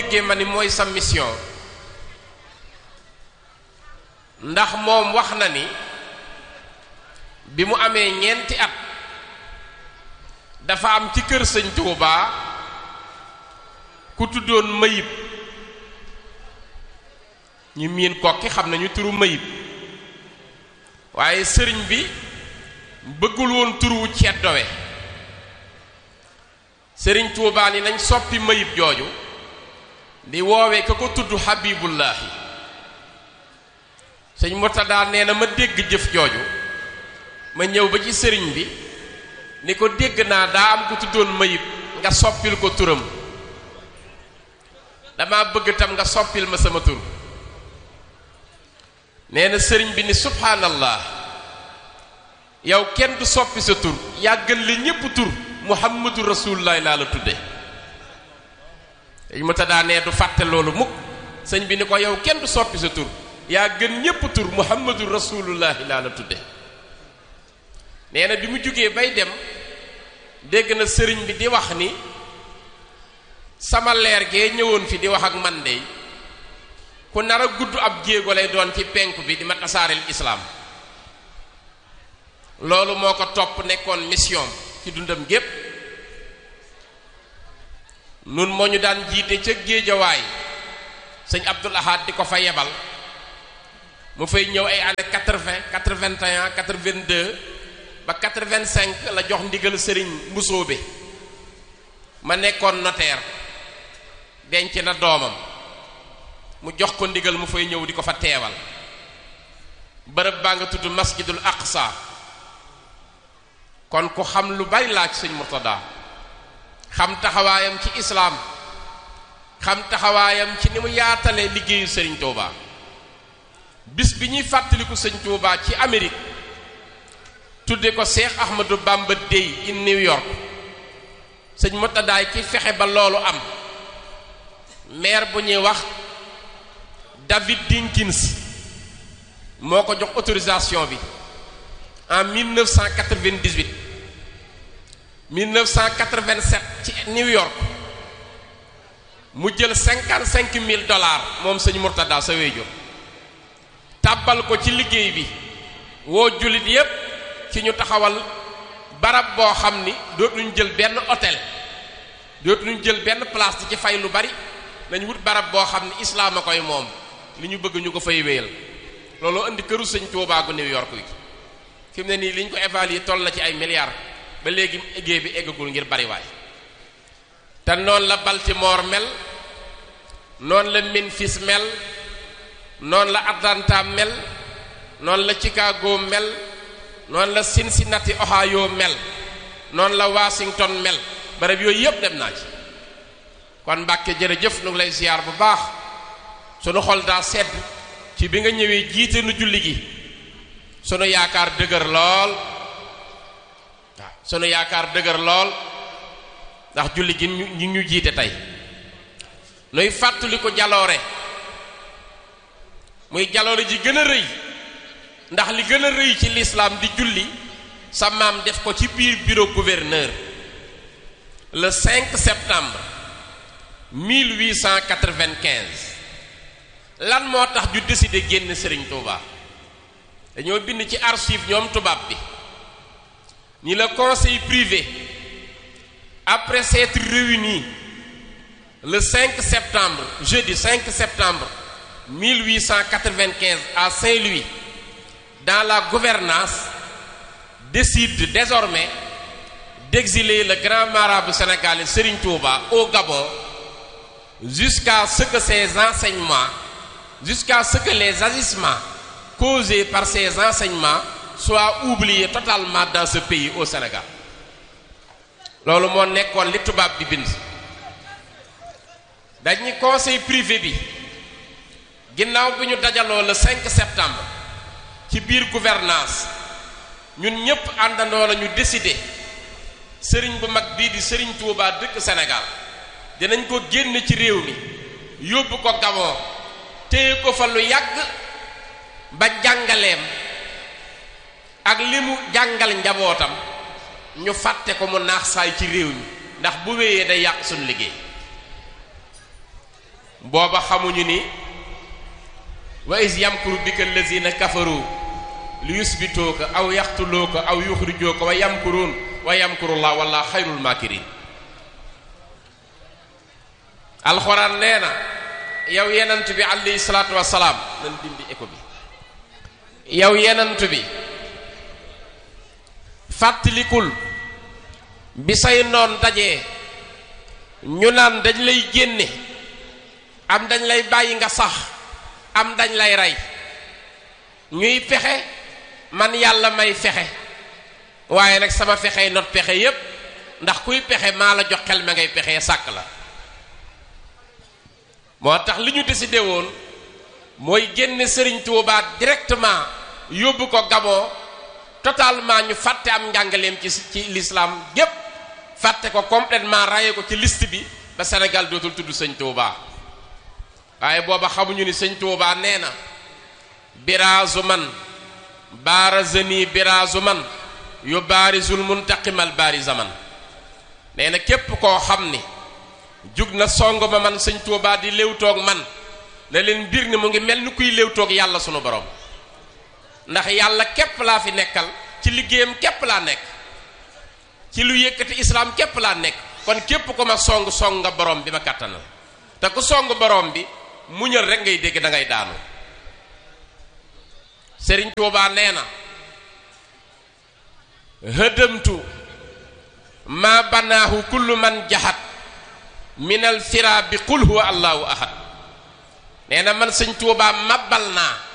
déggee ma ni mooy sa mission ndax moom wax na ni bi mu amee ñeenti at dafa am ci kër sëñ Tuubaa ku tuddoon Mayib ñu miin kokki xam nañu turu Mayib waaye sëriñ bi bëggul woon turu ceddowe sëriñ Tuubaa ni nañ soppi Mayib jooju di woowee ka ko tudd Habibullahi sëñ Murtada nee na ma dégg jëf jooju ma ñëw ba ci sëriñ bi ni ko dégg naa daa am ku tuddoon Mayib nga soppil ko turam dama bëgg tam nga soppil ma sama tur nee na sëriñ bi ni subhaanallah yow kenn du soppi sa tur yàggal la ñépp tur muhammadu rasulullah laa la tudde dañ ma taddaa nee du fàtte loolu mukk sëñ bi ni ko yow kenn du soppi sa tur yaa gën ñépp tur muhammadu rasulullahi laa la tudde nee na bi mu jógee bay dem dégg na sëriñ bi di wax ni sama leer gee ñëwoon fi di wax ak man de ku nar a gudd ab jéego lay doon ci penku bi di ma tasaareel islaam loolu moo ko topp nekkoon mission ci dundam gépp nun moo ñu daan jiite ca géejawaay sëñ Abdul Ahad di ko fa yebal mu fay ñëw ay année quatre-vingt quatre-vingt-un quatre-vingt-deux ba quatre-vingt-cinq la jox ndigal sëriñ mbusoobe ma nekkoon notaire denc na doomam mu jox ko ndigal mu fay ñëw di ko fa teewal bërëb baa nga tudd masjidul aqsa kon ku xam lu bari laaj sëñ Murtada xam taxawaayam ci islaam xam taxawaayam ci ni mu yaatalee liggéeyu sëriñ Touba bis bi ñuy fàttaliku sëñ Touba ci Amérique tudde ko Cheikh Ahmadou Bamba Day in New York sëñ Murtadaay ki fexe ba loolu am maire bu ñuy wax David Dinkins moo ko jox autorisation bi en 1998 1987 ci New York mu jël cinquante cinq mille dollars moom sëñ Murtada sa wéyjur tàbbal ko ci liggéey bi woo jullit yépp ci ñu taxawal barab boo xam ni dootuñu jël benn hôtel dootuñu jël benn place di ci fay lu bari nañ wut barab boo xam ni islaam a koy moom li ñu bëgg ñu ko fay wéyal looloo indi këru sëñ Tuubaa gu New York yi fi mu ne nii li ñu ko évaluer toll na ci ay milliards ba léegi liggéey bi eggagul ngir bariwaay te noonu la Baltimore mel noonu la Memphis mel noonu la Atlanta mel noonu la Chicago mel noonu la Cincinnati Ohio mel noonu la Washington mel barab yooyu yépp dem naa ci kon Mbàkke jërëjëf nu ngi lay ziar bu baax sunu xol daa sedd ci bi nga ñëwee jiite nu julli gi sunu yaakaar dëgër lool waaw sunu yaakaar dëgër lool ndax julli gi ñu ñu jiite tey nuy fàttali ko jaloore muy jaloore ji gën a rëy ndax li gën a rëy ci lislaam di julli sa maam def ko ci biir bureau gouverneur le 5 septembre 1895 lan moo tax ju décider génn Serigne Touba dañoo bind ci archive ñoom tubaab bi ni le conseil privé après s'être réuni le 5 septembre jeudi 5 septembre 1895 à Saint-Louis dans la gouvernance décide désormais d'exiler le grand marabout sénégalais Serigne Touba au Gabon jusqu'à ce que ses enseignements jusqu'à ce que les agissements causés par ces enseignements soient oubliés totalement dans ce pays au Sénégal loolu moo nekkoon li tubaab bi bind dañuy conseil privé bi ginnaaw bi ñu dajaloo le 5 septembre ci biir gouvernance ñun ñépp àndandoo la ñu décider sëriñ bu mag bii di sëriñ Touba dëkk Sénégal dinañ ko génn ci réew mi yóbbu ko Gabon téye ko fa lu yàgg ba jàngaleem ak li mu jàngal njabootam ñu fàtte ko mu naax saay ci réew mi ndax bu wéyee day yàq suñu liggéey booba xamuñu ni wa is yamkuru bika allazina kafaru li yusbituuka aw yaqtuluuka aw yuxrijuuka wa yamkuruun wa yamkurullah walla xayrul makirin alxuraan nee na yow yenant bi alayhi salaatu wasalaam nan dindi écho bi yow yenant bi fàttalikul bi say noon dajee ñu naan dañ lay génne am dañ lay bàyyi nga sax am dañ lay rey ñuy fexe man yàlla may fexe waaye nag sama fexe not pexe yépp ndax kuy pexe maa la jox xel ma ngay pexe sàkk la moo tax li ñu décidé woon mooy génne Serigne Touba directement yóbbu ko Gabon totalement ñu fàtte am njàngaleem ci ci l'islam gépp fàtte ko complètement raye ko ci liste bi ba Sénégal dootul tudd sëñ Touba waaye booba xamuñu ni sëñ Touba nee na biraazu man baarazani biraazu man yu baarizul muntaqimal baari zaman nee na képp koo xam ni jug na song ma man sëñ Touba di léewtoog man na leen mbir ni mu ngi mel ni kuy léewtoog yàlla sunu borom ndax yàlla képp laa fi nekkal ci liggéeyam képp laa nekk ci lu yëkkati islaam képp laa nekk kon képp ko ma song song nga borom bi ma kàttanal te ku song borom bi muñal rek ngay dégg da ngay daanu Sëriñ Tuubaa nee na hëdëmtu ma banaahu kullu man jaxat minal fira bi qul huwa allahu ahad nee na man sëñ Tuubaa mabbal naa